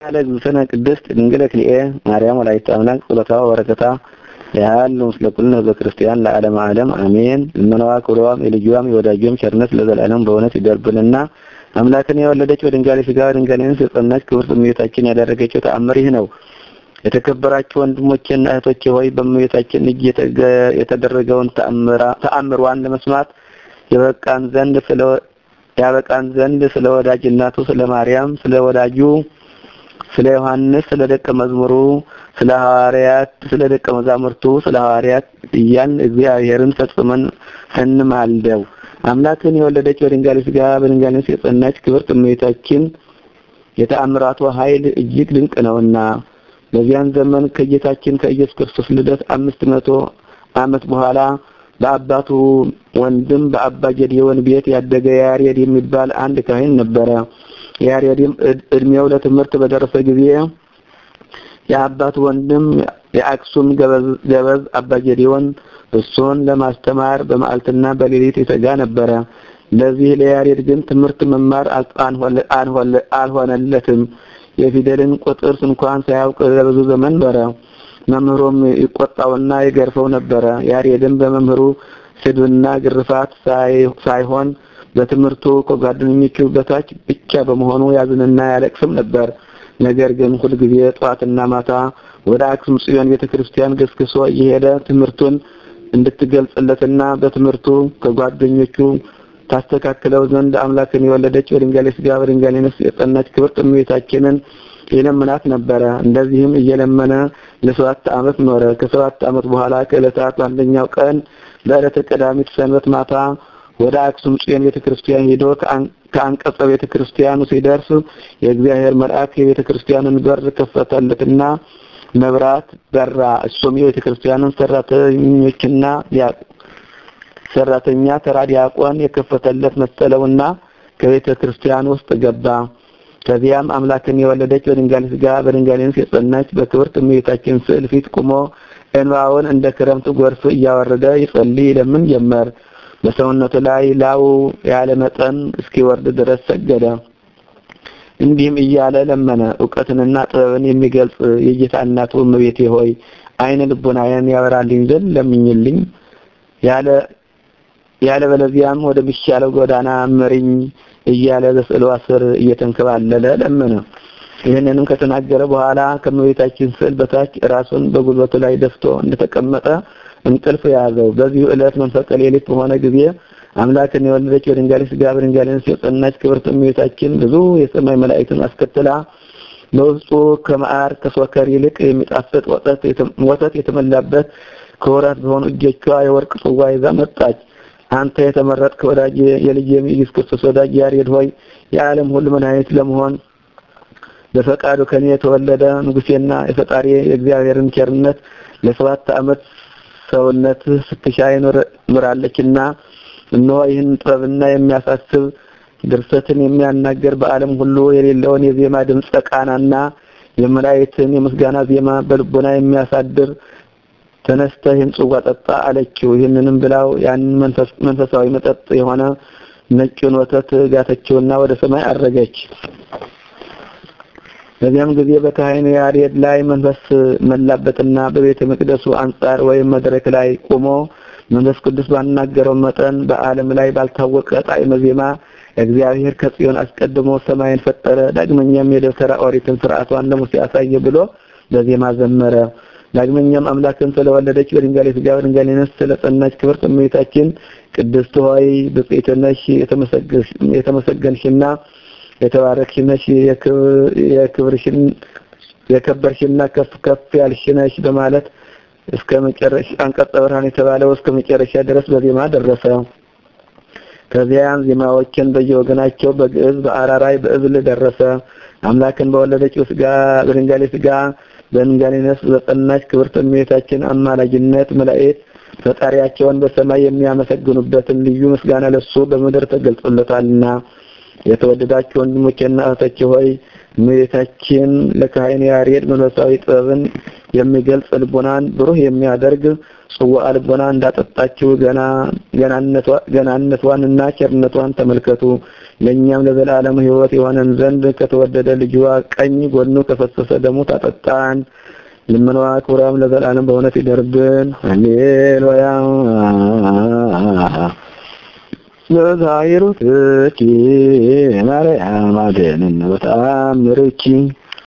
ለእግዝእትነ ቅድስት ድንግል ክልኤ ማርያም ወላዲተ አምላክ ጸሎታ ወበረከታ ያሉ ምስለ ኩልነ ህዝበ ክርስቲያን ለዓለመ ዓለም አሜን። ልመናዋ ክብሯም የልጇም የወዳጇም ቸርነት ለዘላለም በእውነት ይደርብንና አምላክን የወለደች በድንጋሌ ሥጋ በድንጋሌ ነፍስ የጸናች ክብርት እመቤታችን ያደረገችው ተአምር ይህ ነው። የተከበራችሁ ወንድሞቼና እህቶቼ ሆይ በእመቤታችን እጅ የተደረገውን ተአምሯን ለመስማት የበቃን ዘንድ ስለ ያበቃን ዘንድ ስለ ወዳጅ እናቱ ስለ ማርያም ስለ ወዳጁ ስለ ዮሐንስ ስለ ደቀ መዝሙሩ ስለ ሐዋርያት ስለ ደቀ መዛሙርቱ ስለ ሐዋርያት እያልን እግዚአብሔርን ፈጽመን እንማልደው። አምላክን የወለደች በድንጋሌ ሥጋ በድንጋሌ ነፍስ የጸናች ክብርት እመቤታችን የተአምራቷ ኃይል እጅግ ድንቅ ነውና በዚያን ዘመን ከጌታችን ከኢየሱስ ክርስቶስ ልደት አምስት መቶ ዓመት በኋላ በአባቱ ወንድም በአባ ጌዴዎን ቤት ያደገ ያሬድ የሚባል አንድ ካህን ነበረ። ያሬድም እድሜው ለትምህርት በደረሰ ጊዜ የአባቱ ወንድም የአክሱም ገበዝ አባ ጌዴዎን እሱን ለማስተማር በመዓልትና በሌሊት ይተጋ ነበረ። ለዚህ ለያሬድ ግን ትምህርት መማር አልሆነለትም። የፊደልን ቁጥር እንኳን ሳያውቅ ለብዙ ዘመን ኖረ። መምህሩም ይቆጣውና ይገርፈው ነበረ። ያሬድም በመምህሩ ስድብና ግርፋት ሳይሆን በትምህርቱ ከጓደኞቹ በታች ብቻ በመሆኑ ያዝንና ያለቅስም ነበር። ነገር ግን ሁልጊዜ ጠዋትና ማታ ወደ አክሱም ጽዮን ቤተክርስቲያን ገስግሶ እየሄደ ትምህርቱን እንድትገልጽለትና በትምህርቱ ከጓደኞቹ ታስተካክለው ዘንድ አምላክን የወለደች በድንጋሌ ሥጋ በድንጋሌ ነፍስ የጸናች ክብርት እመቤታችንን የለመናት ነበረ። እንደዚህም እየለመነ ለሰባት ዓመት ኖረ። ከሰባት ዓመት በኋላ ከዕለታት በአንደኛው ቀን በዕለተ ቀዳሚት ሰንበት ማታ ወደ አክሱም ጽዮን ቤተክርስቲያን ሄዶ ከአንቀጸ ቤተክርስቲያኑ ሲደርስ የእግዚአብሔር መልአክ የቤተክርስቲያንን በር ከፈተለትና መብራት በራ። እሱም የቤተክርስቲያንን ሰራተኞችና ሰራተኛ ተራ ዲያቆን የከፈተለት መሰለውና ከቤተ ክርስቲያን ውስጥ ገባ። ከዚያም አምላክን የወለደች በድንጋሌ ሥጋ በድንጋሌ ነፍስ የጸናች በክብርት እመቤታችን ስዕል ፊት ቆሞ እንባውን እንደ ክረምት ጎርፍ እያወረደ ይጸልይ ይለምን ጀመር። በሰውነቱ ላይ ላው ያለ መጠን እስኪወርድ ድረስ ሰገደ። እንዲህም እያለ ለመነ። እውቀትንና ጥበብን የሚገልጽ የጌታ እናቱ እመቤቴ ሆይ ዓይነ ልቦናዬን ያበራልኝ ዘንድ ለምኝልኝ ያለ ያለ በለዚያም ወደ ሚሻለው ጎዳና መሪኝ እያለ በስዕሏ ስር እየተንከባለለ ለመነ። ይህንንም ከተናገረ በኋላ ከእመቤታችን ስዕል በታች ራሱን በጉልበቱ ላይ ደፍቶ እንደተቀመጠ እንቅልፍ ያዘው። በዚሁ ዕለት መንፈቀ ሌሊት በሆነ ጊዜ አምላክን የወለደች በድንጋሌ ሥጋ በድንጋሌ ነፍስ የጸናች ክብርት እመቤታችን ብዙ የሰማይ መላእክትን አስከትላ በውስጡ ከመዓር ከሶከር ይልቅ የሚጣፍጥ ወተት የተመላበት ክቡራት በሆኑ እጆቿ የወርቅ ጽዋ ይዛ መጣች። አንተ የተመረጥክ ወዳጅ የልጅ የኢየሱስ ክርስቶስ ወዳጅ ያሬድ ሆይ የዓለም ሁሉ መድኃኒት ለመሆን በፈቃዱ ከኔ የተወለደ ንጉሴና የፈጣሪ የእግዚአብሔርን ቸርነት ለሰባት ዓመት ሰውነት ስትሻ ይኖራለችና እነሆ ይህን ጥበብና የሚያሳስብ ድርሰትን የሚያናገር በዓለም ሁሉ የሌለውን የዜማ ድምፀ ቃናና የመላእክትን የምስጋና ዜማ በልቦና የሚያሳድር ተነስተህ ይህን ጽዋ ጠጣ አለችው። ይህንንም ብላው ያንን መንፈሳዊ መጠጥ የሆነ ነጩን ወተት ጋተችውና ወደ ሰማይ አረገች። በዚያም ጊዜ በካህኑ ያሬድ ላይ መንፈስ መላበትና በቤተ መቅደሱ አንጻር ወይም መድረክ ላይ ቆሞ መንፈስ ቅዱስ ባናገረው መጠን በዓለም ላይ ባልታወቀ ጣዕመ ዜማ እግዚአብሔር ከጽዮን አስቀድሞ ሰማይን ፈጠረ፣ ዳግመኛም የደብተራ ኦሪትን ስርዓቷን ለሙሴ አሳየ ብሎ በዜማ ዘመረ። ዳግመኛም አምላክን ስለወለደች በድንጋሌ ሥጋ በድንጋሌ ነፍስ ስለጸናች ክብርት እመቤታችን ቅድስት ሆይ ብፅዕት ነሽ፣ የተመሰገንሽና የተባረክሽ ነሽ፣ የክብርሽን የከበርሽና ከፍ ከፍ ያልሽ ነሽ በማለት እስከ መጨረሻ አንቀጸ ብርሃን የተባለው እስከ መጨረሻ ድረስ በዜማ ደረሰ። ከዚያም ዜማዎችን በየወገናቸው በግዕዝ፣ በአራራይ፣ በእብል ደረሰ። አምላክን በወለደችው ሥጋ በድንጋሌ ሥጋ በድንጋሌ ነፍስ በጸናች ክብርት እመቤታችን አማላጅነት መላእክት ፈጣሪያቸውን በሰማይ የሚያመሰግኑበትን ልዩ ምስጋና ለሱ በምድር ተገልጾለታልና። የተወደዳችሁ ወንድሞቼና እህቶቼ ሆይ እመቤታችን ለካህኑ ያሬድ መንፈሳዊ ጥበብን የሚገልጽ ልቦናን ብሩህ የሚያደርግ ጽዋ ልቦና እንዳጠጣችው ገና ገናነቷንና ቸርነቷን ተመልከቱ። ለእኛም ለዘላለም ሕይወት የሆነን ዘንድ ከተወደደ ልጇ ቀኝ ጎኑ ከፈሰሰ ደሙ ታጠጣን። ልመናዋ ክብሯም ለዘላለም በእውነት ይደርብን። ሃሌሉያ በዛይሩትኪ ማርያም አድኅነነ በተአምርኪ